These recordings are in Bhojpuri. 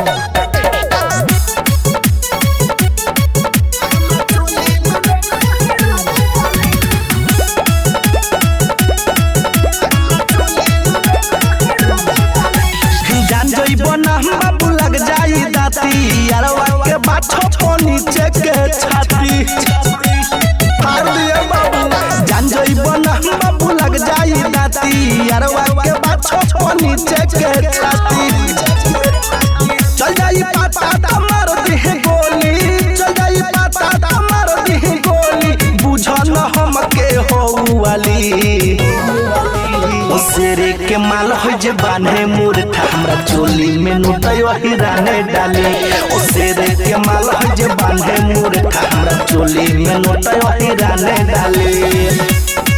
जान जइबो ना बाबू लग जाई दाती अरवा के बाछो पो नीचे के छाती मार दिए बाबू जान जइबो ना बाबू लग जाई दाती अरवा के बाछो पो नीचे के छाती चल जाई पाता ता मार दी गोली चल जाई पाता ता मार दी गोली बुझ न हम के हो वाली ओ शेरे के माल हो जे बान्हे मूर्खा हमरा चोली में नुटयो हिराने डाली ओ शेरे के माल हो जे बान्हे मूर्खा हमरा चोली में नुटयो हिराने डाली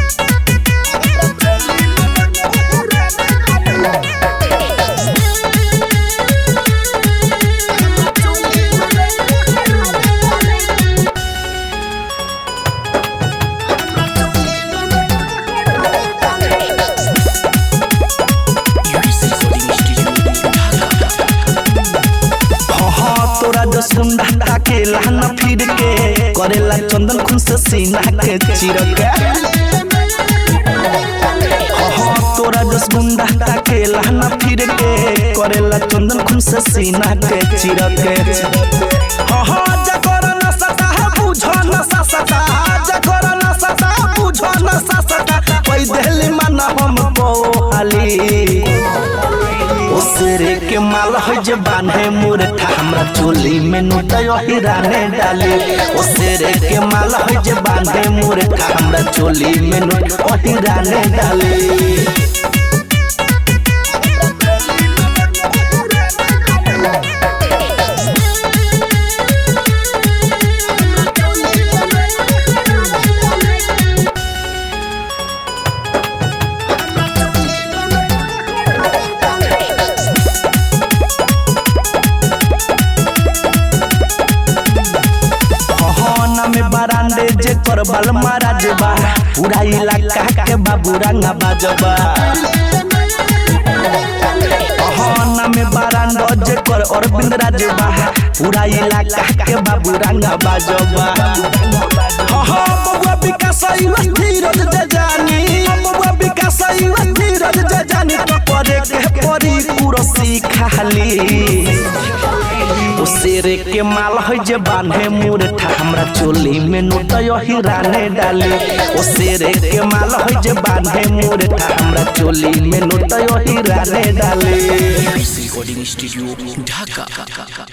हाँ तोरा जो सुंडा ताके लहना फिर के करेला चंदन खून से सीना के चिरक हाँ तोरा जो सुंडा ताके लहना फिर के करेला चंदन खून से सीना के चिरक हाँ जकर न सता बुझ न सता जकर न सता बुझ न सता कोई दिल मन हम पोहाली ओ शेरे के माल हो जे बान्हे मूर्खा हमरा चोली में नुटयो हिराने डाली ओ शेरे के माल हो जे बान्हे मूर्खा हमरा चोली में नुटयो हिराने डाली हना में बरांडे जे कर बल महाराज बा पूरा इलाका के बाबू रंगा बाजबा हना में बरांडो जे कर अरविंद राज बा पूरा इलाका के बाबू रंगा बाजबा हाँ बबुआ विकास युवा धीरज जे जानी बबुआ विकास युवा धीरज जे जानी तो करे के परी कुरसी खाली ओ शेरे के माल है जे बांधे मूर्खा हमरा चोली में नुटयो हिराने डाली ओ शेरे के माल है जे बांधे मूर्खा हमरा चोली में नुटयो हिराने डाली रिकॉर्डिंग स्टूडियो ढाका